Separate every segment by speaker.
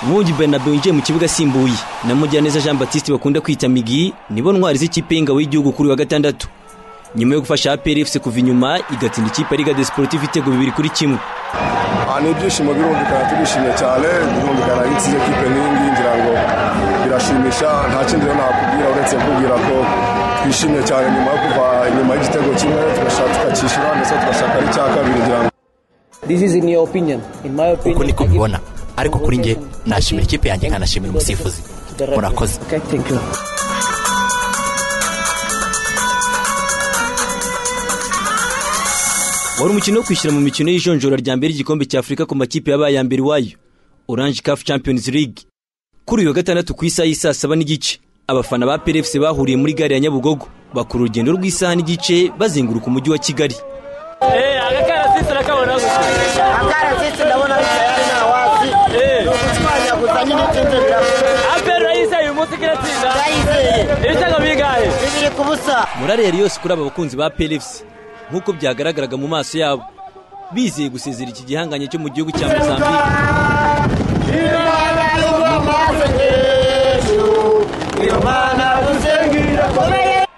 Speaker 1: Mwongi Bernabeu yinjiye mu kibuga asimbuye na Mugiraneza Jean Baptiste bakunda kwita Migi nibo ntwari z'ikipe y'ingabo y'igihugu kuri wa gatandatu nyuma yo gufasha APR FC kuva inyuma igatsinda ikipe ya Liga des Sportifs ibitego bibiri kuri kimwe
Speaker 2: ni ibyishimo birumvikana turishimye cyane birumvikana iyo utsinze kipe nk'iyi ngiyi ngira ngo birashimisha nta kindi rero nakubwira uretse kubwira ko twishimye cyane nyuma yo kuva inyuma y'igitego kimwe tugashaka tukakishyura ndetse tugashaka n'icya kabiri ngira ngo
Speaker 3: uko niko mbibona ariko kuri njye nashimira ikipe yanjye nkanashimira umusifuzi murakoze
Speaker 1: wari umukino wo kwishyura mu mikino y'ijonjora rya mbere y'igikombe cya afurika ku makipe yabaye mbere iwayo orange caf champions league kuri uyu wa gatandatu ku isaha y'i saa saba n'igice abafana ba plfc bahuriye muri gare ya nyabugogo bakora urugendo rw'isaha n'igice bazenguruka umujyi wa kigali morale yari yose kuri aba bakunzi ba plfc nk'uko byagaragaraga mu maso yabo bizeye gusezera iki gihanganye cyo mu gihugu cya mozambique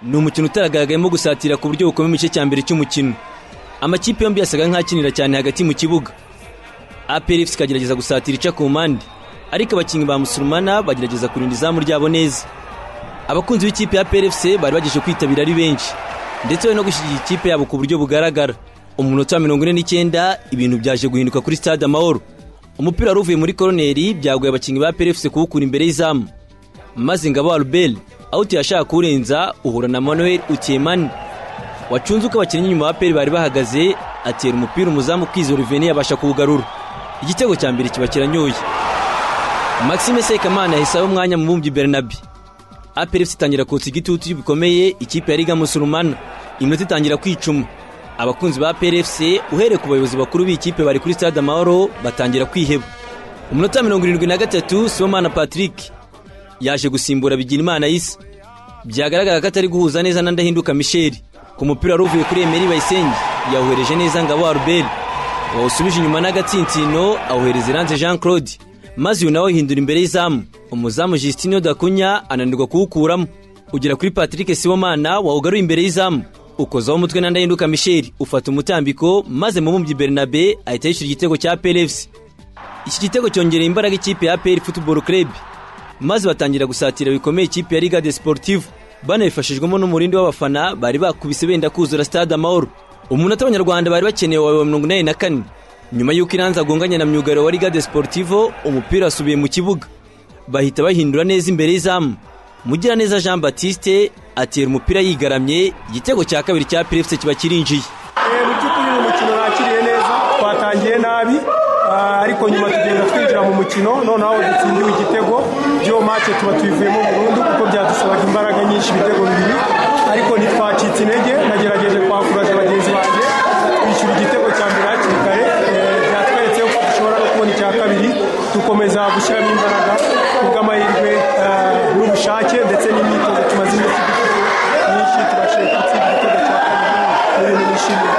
Speaker 1: ni umukino utaragaragayemo gusatira ku buryo bukomeye mu gice cya mbere cy'umukino amakipe yombi yasaga nk'akinira cyane hagati mu kibuga APRFC ikagerageza gusatira ica ku mpande ariko abakinnyi ba musulumana bagerageza kurinda izamu ryabo neza abakunzi b'ikipe ya APRFC bari bageje kwitabira ari benshi ndetse bari no gushyigikira ikipe yabo ku buryo bugaragara umunota wa mirongo ine n'icyenda ibintu byaje guhinduka kuri stade amahoro umupira wari uvuye muri koroneri byaguye abakinnyi ba PRFC kuwukura imbere y'izamu maze ngabo Albel out yashaka kuwurenza uhura na Manuel Utiemani wacunze uko abakinnyi inyuma ba PRFC bari bahagaze atera umupira umuzamu Kwizo Ruveni yabasha kuwugarura igitego cya mbere kiba kiranyoye Maxime Sekamana yahisaho umwanya mu bumbyi Bernabe APRFC itangira kotsa igitutu bikomeye ikipe ya Liga Musulumana iminota itangira kwicuma abakunzi ba PRFC uhereye ku bayobozi bakuru b'ikipe bari kuri stade Amahoro batangira kwiheba umunota mirongo irindwi na gatatu Sibomana Patrick yaje gusimbura Bigirimana Isa byagaragara ko atari guhuza neza na Ndahinduka Michel ku mupira wari uvuye kuri Emery Bayisenge yawuhereje neza Ngabo Albert wawusubije inyuma n'agatsintino awuhereza Iranze Jean Claude maze uyu nawe ahindura imbere y'izamu umuzamu Justino Dakunya ananirwa kuwukuramo ugera kuri Patrick Sibomana wawugaruye imbere y'izamu ukozaho umutwe na Ndahinduka Michel ufata umutambiko maze mu mumbyi Bernabe ahita yishyura igitego cya PLFC iki gitego cyongereye imbaraga ikipe ya APR Football Club maze batangira gusatira bikomeye ikipe ya Liga des Sportifs banabifashijwemo n'umurindi w'abafana bari bakubise benda kuzura Stade Amahoro umunota abanyarwanda bari bakeneye wa mirongo inani na kane nyuma y'uko iranza agonganya na myugariro wa Liga des Sportivo umupira wasubiye mu kibuga bahita bahindura neza imbere y'izamu Mugiraneza Jean Baptiste atera umupira yigaramye igitego cya kabiri cya PFC kiba kirinjiye
Speaker 4: mu by'ukuri uyu mukino nakiriye neza twatangiye nabi ariko nyuma tugenda twinjira mu mukino noneho dutsindiwe igitego by'iyo make tuba tuyivuyemo burundu kuko byadusabaga imbaraga nyinshi ibitego bibiri ariko ntitwacitse intege nagerageje kwakuraza bagenzi banjye twishyura igitego cya mbere hakiri kare byatweretse ko dushobora no kubona icya kabiri dukomeza gushyiramo imbaraga kubw'amahirwe n'ubushake ndetse n'imyitozo tumaze iminsi myinshi tubashije gutsinda igitego cya kabiri ni ibintu bishimiye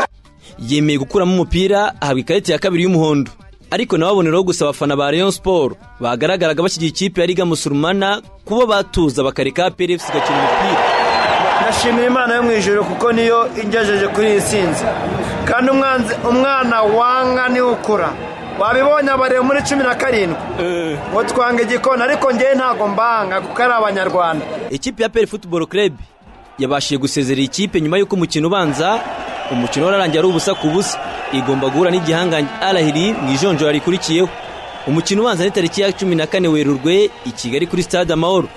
Speaker 1: yemeye gukuramo umupira ahabwa ikarita ya kabiri y'umuhondo ariko nawe aboneraho gusa abafana ba Rayon Sport bagaragaraga bashyigiye ikipe ya Liga Musulmana kuba batuza bakareka APR FC igakina umupira
Speaker 5: ndashimira imana yo mu ijoro kuko niyo ingejeje kuri iyi nsinzi kandi umwanzi umwana wanga niwe ukura wabibonye abareba muri cumi na karindwi ngo twanga igikona ariko ngewe ntabwo mbanga kuko ari abanyarwanda
Speaker 1: ikipe ya APR Football Club yabashije gusezerera ikipe nyuma y'uko umukino ubanza umukino wararangiye ari ubusa ku busa igomba guhura n'igihanganye arahiri mu ijonjora rikurikiyeho umukino ubanza ni tariki ya cumi na kane werurwe i kigali kuri stade amahoro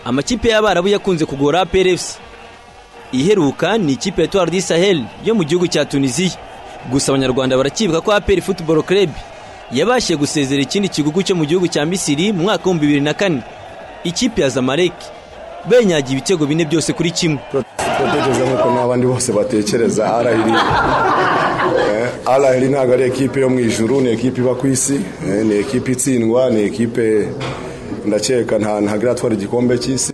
Speaker 1: amakipe y'abarabu yakunze kugora PRFC iheruka ni ikipe ya Etoile du Sahel yo mu gihugu cya Tunisia gusa abanyarwanda barakibuka ko APR Football Club yabashije gusezera ikindi kigugu cyo mu gihugu cya Misiri mu mwaka w'ibihumbi bibiri na kane ikipe ya Zamalek benyagiye ibitego bine byose kuri kimwe
Speaker 2: turatekereza nk'uko n'abandi bose batekereza arahiri arahiri ntabwo ari ekipe yo mu ijuru ni ekipe iba ku isi ni ekipe itsindwa ni ekipe ndakeka ntagira twari igikombe cy'isi